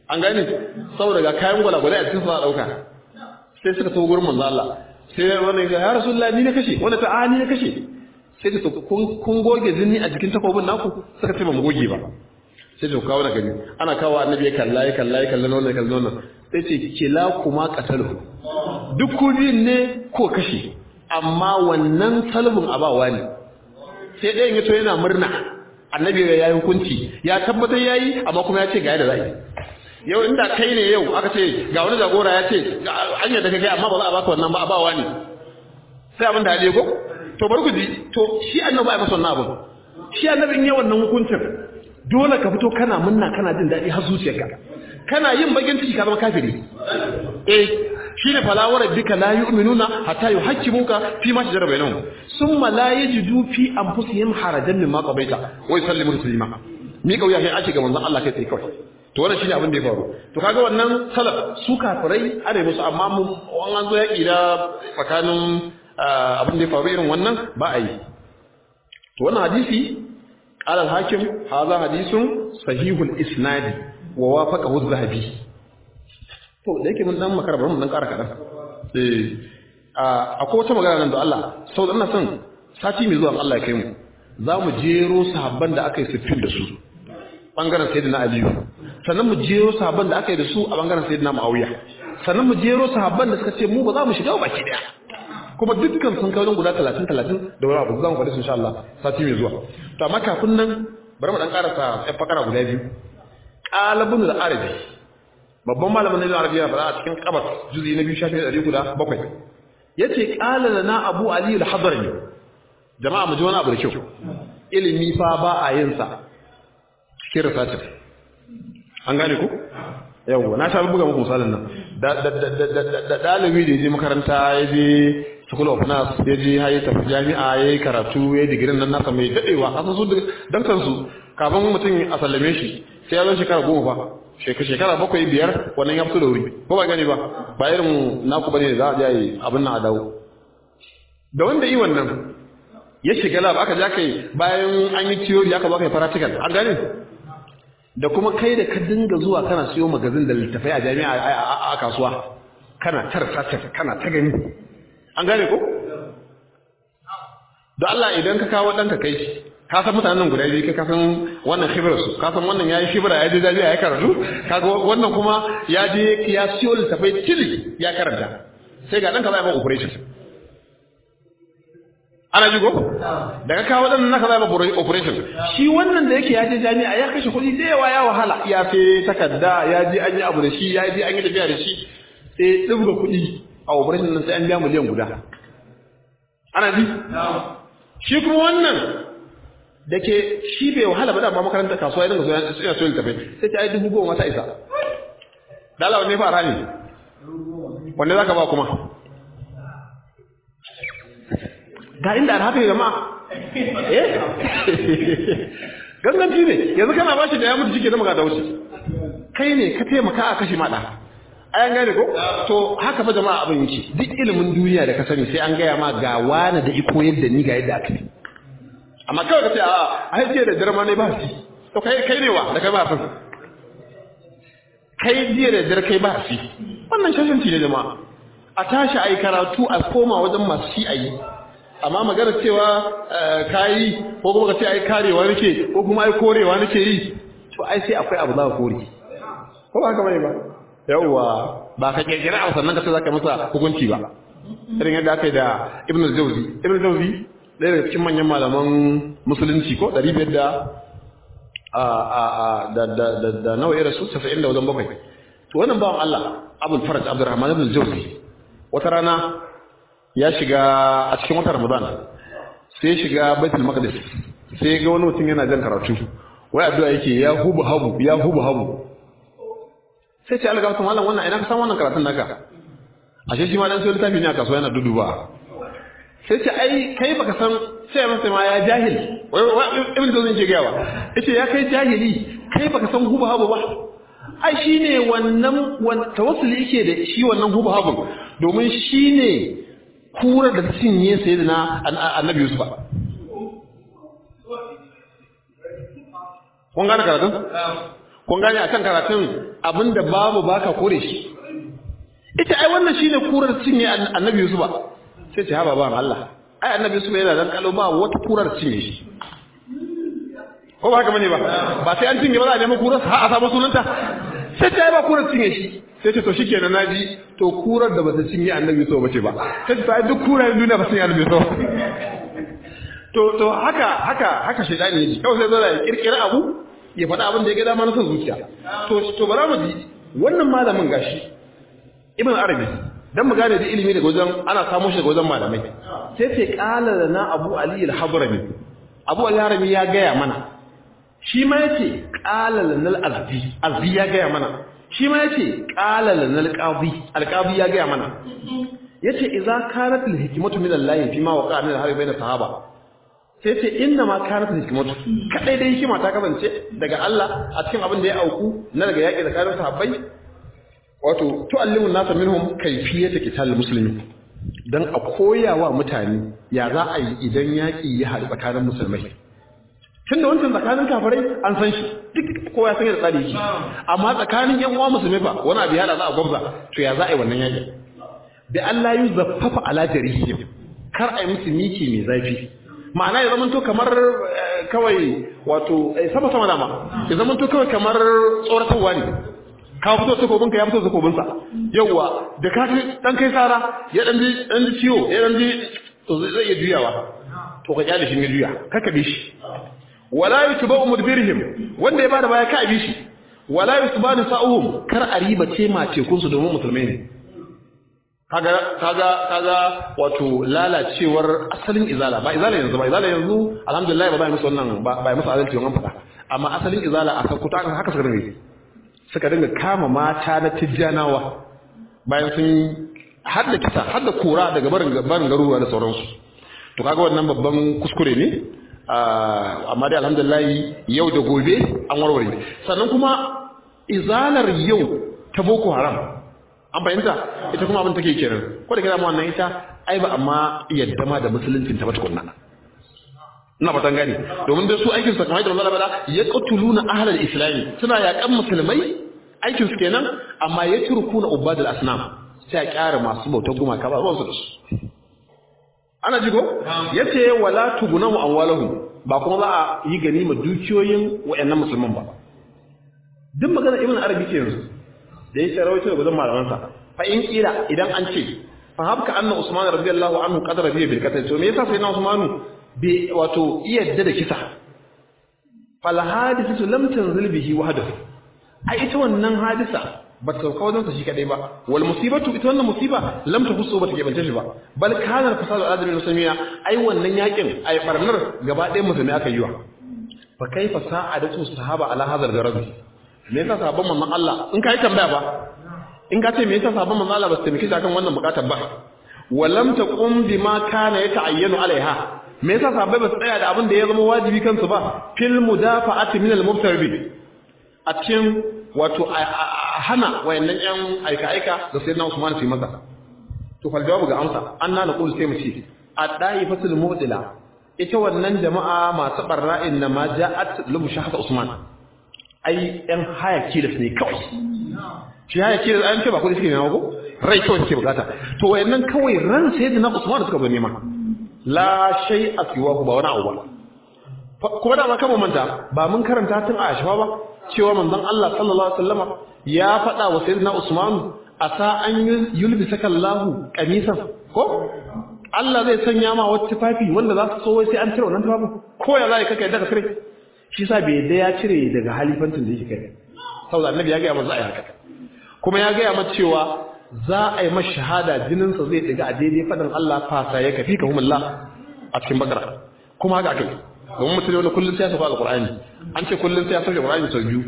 an gane saboda ga kayan gwalagwale a cikin sa dauka sai suka tawo gurin manzo Allah sai wannan ya ya rasulullahi ni ne kashe wanda ta a ni ne kashe sai da kun kun goge jini a jikin takobin naku suka ce ba mu goge ba sai da kawo da gani ana kawo annabi ya kalla ya kalla ya kalla wannan ya kalla wannan sai ce kila kuma qatalu duk ku biyun ne ko kashe amma wannan salbin abawa ne sai ɗayan ya to yana murna annabi ya yi hukunci ya tabbatar yayi amma kuma ya ce ga yadda za yi yau inda kai ne yau aka ce ga wani jagora ya ce an yadda kai amma ba za a baka wannan ba abawa ne sai abin da hali ko to bari ku ji to shi annabi ba ya masa wannan abin shi annabi in yi wannan hukuncin dole ka fito kana munna kana jin daɗi har zuciyarka kana yin bakin ciki ka zama kafiri eh shine falawar bika la yu'minuna hatta yuhaqqimuka fi ma shajara bainahum summa la yajidu fi anfusihim harajan mimma qabaita wa yusallimu taslima mi kauya sai ake ga manzon Allah kai tsaye kawai to wannan shine abin da ya faru to kaga wannan salaf su kafirai ana musu amma mu an zo yaki da tsakanin abin da ya faru irin wannan ba a yi to wannan hadisi qala al-hakim hadha hadithun sahihul isnad wa wafaqahu az-zahabi to da yake mun dan makara bari mun dan ƙara kaɗan eh akwai wata magana nan da Allah sau da ina son sati mai zuwa Allah ya kai mu za mu jero sahabban da aka yi siffin da su bangaren sayyidina Aliyu sannan mu jero sahabban da aka yi da su a bangaren sayyidina Muawiya sannan mu jero sahabban da suka ce mu ba za mu shiga baki daya kuma dukkan sun kawo guda 30 30 da wani abu zan faɗi su insha Allah sati mai zuwa to amma kafin nan bari mu dan karasa ɗan fakara guda biyu qalabun al-arabi babban malamin nazarin arabiya fara a cikin kabar juzi na biyu shafi ɗari guda bakwai ya ce ƙala na abu aliyu al-hadarami jama'a mu ji wani abu da kyau ilimi fa ba a yin sa cikin research an gane ku yawwa na sha buga muku misalin nan da ɗalibi da ya je makaranta ya je school of nurse ya je ya tafi jami'a ya yi karatu ya yi digirin nan nasa mai daɗewa a su dan kansu kafin mutum a sallame shi sai ya zo shekara goma fa shekara bakwai biyar wannan ya fito da wuri ko ba gani ba ba irin naku bane za a je yi abin nan a dawo da wanda yi wannan ya shiga lab aka ja kai bayan an yi theory aka baka practical an gane da kuma kai da ka dinga zuwa kana siyo magazin da littafai a jami'a a kasuwa kana tar kana ta gani an gane ko da Allah idan ka kawo ɗanka kai shi ka san mutanen guda biyu ka san wannan khibrar su ka san wannan yayi khibra ya je jami'a ya karatu kaga wannan kuma ya je ya siyo littafai tili ya karanta sai ga ɗanka zai ba operation ana ji ko daga kawo wadannan naka zai ba operation shi wannan da yake ya je jami'a ya kashe kuɗi da yawa ya wahala ya fi takarda ya je an yi abu da shi ya je an yi tafiya da shi sai ɗibga kuɗi a operation nan sai an biya miliyan guda ana ji shi kuma wannan da ke shi bai wahala ba da ba makaranta kasuwa ya dinga so yana so littafai sai ta yi dubu goma ta isa dala wanne fara ne wanne za ka ba kuma ga inda alhafi jama'a eh ganganci ne yanzu kana ba shi da ya mutu shi ke zama ga da wuce kai ne ka taimaka a kashe maɗa ayan gane ko to haka fa jama'a abin yake duk ilimin duniya da ka sani sai an gaya ma ga wani da iko yadda ni ga yadda aka yi amma kawai ka ce a ai jiya da dare ma ne ba shi to kai kai ne wa da kai ba fa kai jiya da dare kai ba shi wannan shashanci ne jama'a a tashi ai karatu a koma wajen masu shi ayi amma magana cewa kayi ko kuma ka ce ai karewa nake ko kuma ai korewa nake yi to ai sai akwai abu za ka kore ko ba haka bane ba yawwa ba ka kirkira a sannan ka ce zaka masa hukunci ba irin yadda aka yi da ibn al-jawzi ibn al-jawzi ɗaya daga cikin manyan malaman musulunci ko ɗari biyar da a a a da da da da nawa ya rasu casa'in da wajen bakwai to wannan bawan Allah abul faraj abdurrahman ibn al-jawzi wata rana ya shiga a cikin watan ramadan sai shiga baitul maqdis sai ga wani mutum yana jan karatu wai addu'a yake ya hubu habu ya hubu habu sai ce Allah ga mallam wannan ina ka san wannan karatun naka ashe shi ma dan sai littafi ne a kasuwa yana duduba sai ce ai kai baka san sai masa ma ya jahil ibn dozin ke gawa yace ya kai jahili kai baka san hubu habu ba ai shine wannan tawassuli yake da shi wannan hubu habu domin shine kura da cinye sayyidina annabi Yusuf kun gane karatun kun gane akan karatun abinda babu baka kore shi ita ai wannan shine kurar cinye annabi Yusuf sai ce ha baban Allah ai annabi Yusuf yana dan kalo ba wata kurar cinye shi ko ba haka bane ba ba sai an cinye ba za a nemi kurar ha a samu sunanta sai ta yi ba kurar cinye shi sai ce to shikenan naji to kurar da bata cinye annabi Yusuf bace ba sai ta duk kurar duniya ba cinye annabi Yusuf to to haka haka haka shedani yake kawai sai zo ya kirkira abu ya faɗa abin da ya ga dama na son zuciya to to bara mu ji wannan malamin gashi ibn arabi dan mu gane da ilimi daga wajen ana samu shi daga wajen malamai sai ce qala lana abu ali al-habrami abu ali al-habrami ya gaya mana shi ma yace qala lana al-azdi azdi ya gaya mana shi ma yace qala lana al-qadi al-qadi ya gaya mana yace idza kanat al-hikmatu min Allah fi ma waqa min al-harbi bayna sahaba sai ce inna ma kanat hikmatu kadai dai hikima ta kasance daga Allah a cikin abin da ya auku na daga yaki tsakanin sahabbai wato tu'allimu nasa minhum kayfiyata qital muslimin dan a koyawa mutane ya za a yi idan yaki ya haɗu tsakanin musulmai tunda wancan tsakanin kafirai an san shi duk kowa ya san yadda tsari yake amma tsakanin yan uwa musulmai fa wani abu ya hada za a gwabza to ya za a yi wannan yaki bi Allah yu zaffafa ala jarihim kar a yi musu miki mai zafi ma'ana ya zamanto kamar kawai wato sama sama dama ya zamanto kawai kamar tsoratarwa ne ka fito takobinka ya fito takobinsa yauwa da ka dan kai sara ya dan ji dan ji ciwo ya dan ji to zai iya juyawa to ka kyale shi ne juya kaka bi shi wala yutba'u mudbirihim wanda ya bada baya ka bi shi wala yusbanu sa'uhum kar a riba ce ma tekun su domin musulmai ne kaga kaga kaga wato lalacewar asalin izala ba izala yanzu ba izala yanzu alhamdulillah ba ba musu wannan ba ba musu adalci wannan fada amma asalin izala a sakuta haka suka dinga suka dinga kama mata na tijjanawa bayan sun har da kisa har da kora daga barin barin garuruwa da sauransu to kaga wannan babban kuskure ne amma dai alhamdulillah yau da gobe an warware sannan kuma izalar yau ta boko haram an fahimta ita kuma abin take kenan ko da kira mu wannan ita ai ba amma yadda ma da musuluncin ta ba tukunna ina fatan gani domin da su aikin su kamar da Allah bada ya qatuluna ahlal islami suna yakan musulmai aikin su kenan amma ya turkuna ubadul asnam sai a kyara masu bautar gumaka ba ruwan su da su ana jigo yace wala tugunahu amwalahum ba kuma za a yi gani ma dukiyoyin wayannan musulman ba duk magana ibn arabi ke yanzu da yake rawaito da gudun malamansa fa in kira idan an ce fa habka anna usman radiyallahu anhu qadara bi bil qatl to me yasa sai na usmanu bi wato iyadda da kisa fal hadithatu lam tanzil bihi wahdahu ai ita wannan hadisa ba ta sauka wajen sa shi kadai ba wal musibatu ita wannan musiba lam tahussu ba ta gebance shi ba bal kana fasadu al-adami muslimiya ai wannan yakin ai barnar gaba ɗayan musulmi aka yi wa fa kaifa sa'adatu sahaba ala hadha al me yasa sahabban manzon Allah in kai tambaya ba in ka ce me yasa sahabban manzon Allah ba su taimake shi akan wannan bukatar ba walam taqum bima kana yata'ayyanu alaiha me yasa sahabbai ba su tsaya da abin da ya zama wajibi kansu ba fil mudafa'ati min al-mubtarbi a cikin wato a hana wayannan yan aika-aika da sayyidina Usman su yi masa to fal jawabu ga amsa anna naqulu sai mu ce ad-da'ifatul mu'tila ita wannan jama'a masu barra'in na ma ja'at lubu shahada Usman ai ɗan haya kilas ne kawai shi haya kilas an ce ba kudi suke nema ko rai kawai suke bukata to wayannan kawai ran sai da na Usman suka zo nema la shay aswahu ba wani abu ba kuma da ma kama manta ba mun karanta tun a shafa ba cewa manzon Allah sallallahu alaihi wasallama ya faɗa wa sayyidina Usman asa an yulbisaka Allahu qamisan ko Allah zai sanya ma wata tufafi wanda za su so sai an cire wannan tufafin ko ya zai kaka yadda ka cire shi sa bai da ya cire daga halifantin da yake kai saboda annabi ya ga masa ai haka kuma ya ga masa cewa za a yi masa shahada jinin sa zai diga a daidai fadan Allah fasa ya kafi ka humullah a cikin bakara kuma haka akai domin mutum wani kullun sai ya sauka alqur'ani an ce kullun sai ya sauke alqur'ani sau biyu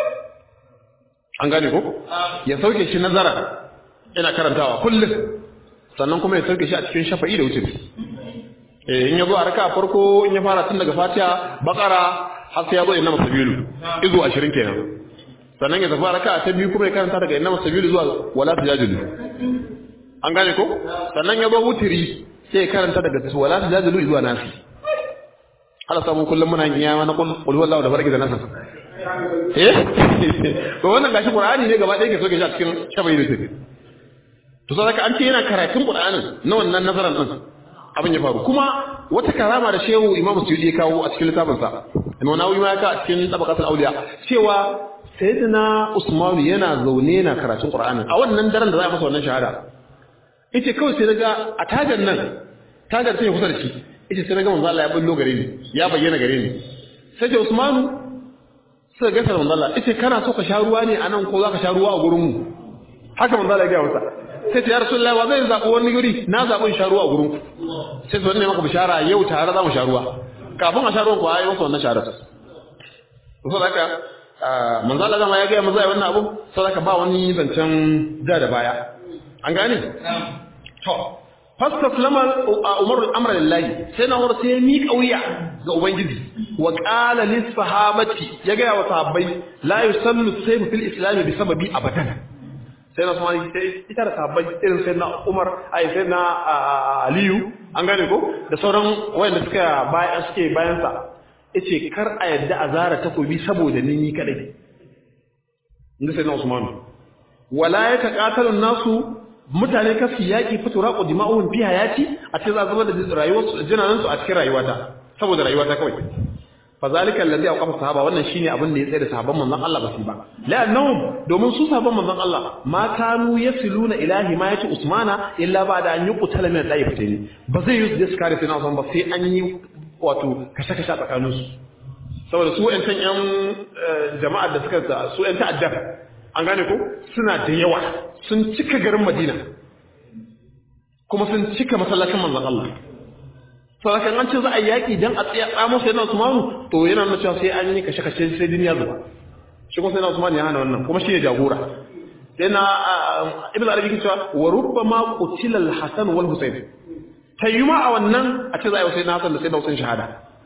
an gane ko ya sauke shi nazara ina karantawa kullun sannan kuma ya sauke shi a cikin shafa'i da wuce eh in ya zo a raka farko in ya fara tun daga fatiha bakara har sai ya zo inna masabilu izu 20 kenan sannan ya zafa raka ta biyu kuma ya karanta daga inna masabilu zuwa wala tajajilu an gane ko sannan ya zo wutiri sai ya karanta daga wala tajajilu zuwa nasi Allah samu kullum muna yin yawa na qul huwallahu da barki da nasa eh to wannan gashi qur'ani ne gaba ɗaya ke so ke shi a cikin shabai da tafi to sai ka an ce yana karatun qur'anin na wannan nazaran din abin ya faru kuma wata karama da shehu imamu suyudi ya kawo a cikin littafin sa imamu nawawi ma ya ka a cikin tabaqatul awliya cewa sayyidina usman yana zaune na karatun qur'anin a wannan daren da za a masa wannan shahada yace kawai sai daga a tagar nan tagar sai kusa da shi yace sai naga manzo Allah ya bullo gare ni ya bayyana gare ni sai ce usmanu sai ga manzo Allah yace kana so ka sha ruwa ne anan ko za ka sha ruwa a gurin mu haka manzo Allah ya ga masa sai ta ya rasulullah wa zai zaɓi wani guri na zaɓin sha ruwa a gurin ku sai su ne maka bishara yau tare za mu sha ruwa kafin a sha ruwan ku ayi masa wannan shahada to so haka manzo Allah zama ya ga manzo ai wannan abu so haka ba wani zancen da da baya an gane to fastaslama umar al-amra lillahi sai na umar sai ya miƙa wuya ga ubangiji wa qala lis sahabati ya ga wa sahabbai la yusallu sayfu fil islam bi sababi abadan sai na kuma sai ita da sahabbai irin sai na umar ai sai na aliyu an gane ko da sauran wayanda suka bayan suke bayan sa yace kar a yadda a zara takobi saboda ni ni kadai inda sai na usman wala yataqatalu nasu mutane kasu yaƙi fito raƙo dima'uhun fi hayati a ce za a zama da rayuwarsu jinanansu a cikin rayuwata saboda rayuwata kawai fa zalika alladhi awqafa sahaba wannan shine abin da ya tsaye da sahabban manzon Allah ba su ba la'annahum domin su sahabban manzon Allah ma kanu yasiluna ila himayati usmana illa ba'da an yuqtala min al-da'ifatayn ba zai yi su kare sai na ba sai an yi wato kashe kashe tsakanin su saboda su ƴan tan ƴan jama'ar da suka su ƴan ta'addar an gane ko suna da yawa sun cika garin Madina kuma sun cika masallacin manzon Allah saboda an ce za a yaki dan a tsaya tsamo sai na Usmanu to yana nuna cewa sai an yi kashe kashe sai duniya zuwa shi kuma sai na Usman ya hana wannan kuma shi ne jagora sai na Ibn Arabi ke cewa wa rubbama qutila al-Hasan wal Husayn tayyuma a wannan a ce za a yi sai na Hassan da sai na Husayn shahada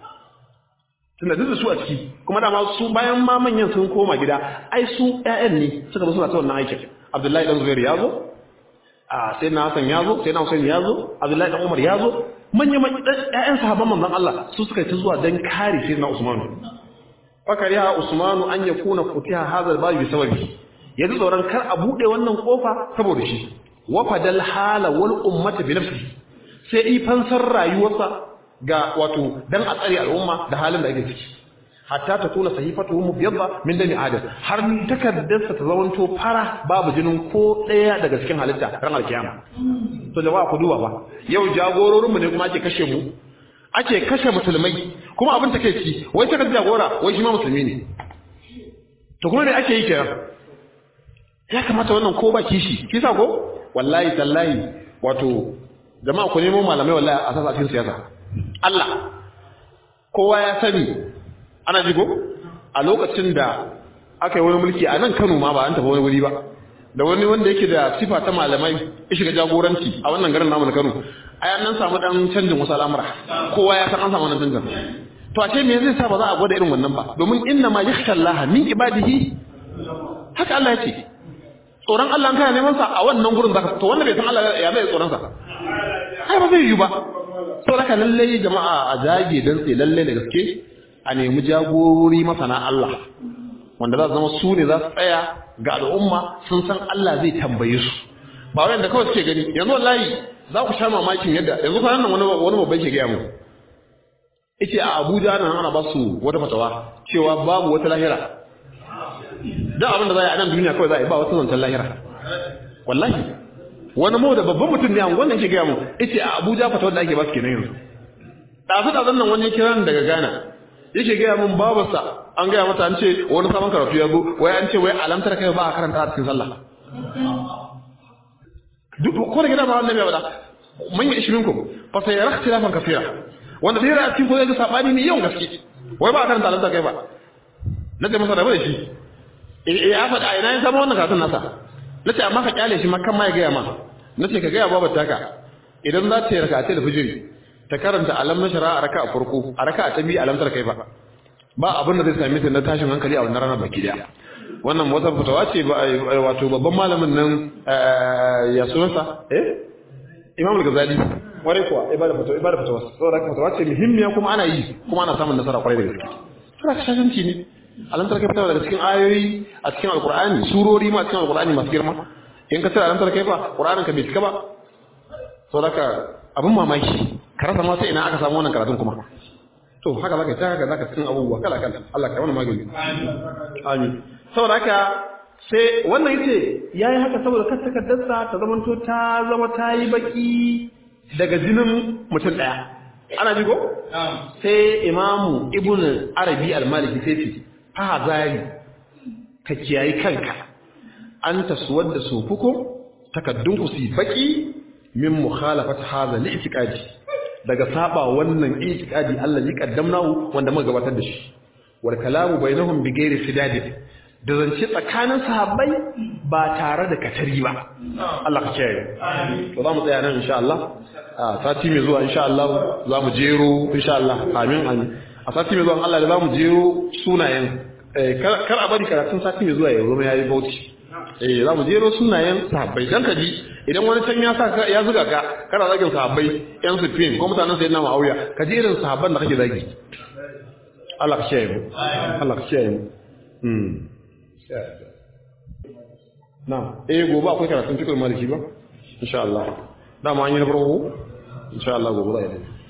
tunda duk da su a ciki kuma dama su bayan ma manyan sun koma gida ai su ƴaƴan ne suka zo suna ta wannan aikin Abdullahi dan Zubair ya zo a sai na Hassan ya zo sai na Hussein ya zo Abdullahi dan Umar ya zo manya manyan ƴaƴan sahabban manzon Allah su suka ta zuwa dan kare sai na Usman fakariha Usman an yakuna futiha hadha al bi sababi yanzu tsoron kar a bude wannan kofa saboda shi wa fadal hala wal ummata bi nafsihi sai ifansar rayuwarsa ga wato dan a tsare al'umma da halin da ake ciki hatta ta tuna sahifatu mubyadda min dami adam har takaddarsa ta zamanto fara babu jinin ko daya daga cikin halitta ran alkiyama to jama'a ku duba ba yau jagororinmu ne kuma ake kashe mu ake kashe musulmai kuma abin take ci wai ta jagora wai shi ma musulmi ne to kuma me ake yi kenan ya kamata wannan ko ba kishi kisa ko wallahi tallahi wato jama'a ku nemo malamai wallahi a sasa cikin siyasa Allah kowa ya sani ana jigo a lokacin da aka yi wani mulki a nan Kano ma ba an tafi wani wuri ba da wani wanda yake da sifa ta malamai ya shiga jagoranci a wannan garin namu na Kano ai an nan samu dan canjin wasu al'amura kowa ya san an samu wannan canjin to a ce me zai sa ba za a gwada irin wannan ba domin inna ma yakhsha Allah min ibadihi haka Allah ya ce tsoron Allah an kana neman sa a wannan gurin zaka to wanda bai san Allah ya bai tsoron sa ai ba zai yi ba to haka lalle jama'a a jage dan sai lalle da gaske a nemi jagorori masana Allah wanda za su zama su ne za su tsaya ga al'umma sun san Allah zai tambaye su ba wanda kawai suke gani yanzu wallahi za ku sha mamakin yadda yanzu kwanan nan wani wani babban ke gaya mu yace a Abuja nan ana ba su wata fatawa cewa babu wata lahira da abin da za a yi a nan duniya kawai za a yi ba wata zancen lahira wallahi wani mu da babban mutum ne an wannan ke gaya mu yace a Abuja fatawar da ake ba su kenan yanzu ɗazu ɗazun nan wani kiran daga Ghana yake gaya min babarsa an gaya mata an ce wani sabon karatu ya zo wai an ce wai alamtar kai ba a karanta a cikin sallah duk ko da gida ba wannan ya bada man yi ishirin ku fa sai ya rakhti lafan kafira wanda zai ra cikin ko zai ga sabani ne yawan gaske wai ba a karanta alamtar kai ba na ce masa rabu da shi eh ya faɗa ina ya samu wannan karatun nasa na ce amma ka kyale shi makan ma ya gaya ma na ce ka gaya babar taka idan za ta yi rakatai da fijiri ta karanta alam na shara a raka a farko a raka ta biyu alamtar kai ba ba abin da zai same ta na tashin hankali a wannan ranar baki daya wannan wata fitawa ce wato babban malamin nan ya sunansa eh imam al-ghazali ware kuwa ibada fitawa ibada fitawa saboda haka fitawa ce muhimmiya kuma ana yi kuma ana samun nasara kwarai da gaske saboda ka shashanci ne alamtar kai fita daga cikin ayoyi a cikin alqur'ani surori ma cikin alqur'ani masu girma in ka tsara alamtar kai fa qur'anin ka bai cika ba saboda abin mamaki ka rasa ma sai ina aka samu wannan karatun kuma to haka zaka ta haka zaka cikin abubuwa kala kala Allah ka mana magani amin saboda haka sai wannan yace yayi haka saboda kar takaddarsa ta zamanto ta zama ta yi baki daga jinin mutum daya ana ji ko sai imamu ibnu arabi al-maliki sai ce fa hazari ka kiyayi kanka an taswar da sufukum takaddun ku si baki min mukhalafat hadha al-i'tiqadi daga saba wannan i'tiqadi Allah ya kaddamnahu wanda muka gabatar da shi wal kalamu bainahum bi ghairi sidad da zance tsakanin sahabbai ba tare da katari ba Allah ka kiyaye to za mu tsaya nan insha Allah a sati mai zuwa insha Allah za mu jero insha Allah amin amin a sati mai zuwa Allah da za mu jero sunayen kar a bari karatun sati mai zuwa ya zama yayi bauchi eh za mu jero sunayen sahabbai dan ka ji idan wani can ya sa ya zuga ka kana zagin sahabbai yan sufin ko mutanen sayyidina Muawiya ka ji irin sahabban da kake zagi Allah ka kiyaye mu Allah ka kiyaye mu hmm na'am eh gobe akwai karatun cikin maliki ba insha Allah dama an yi na farko insha Allah gobe za a yi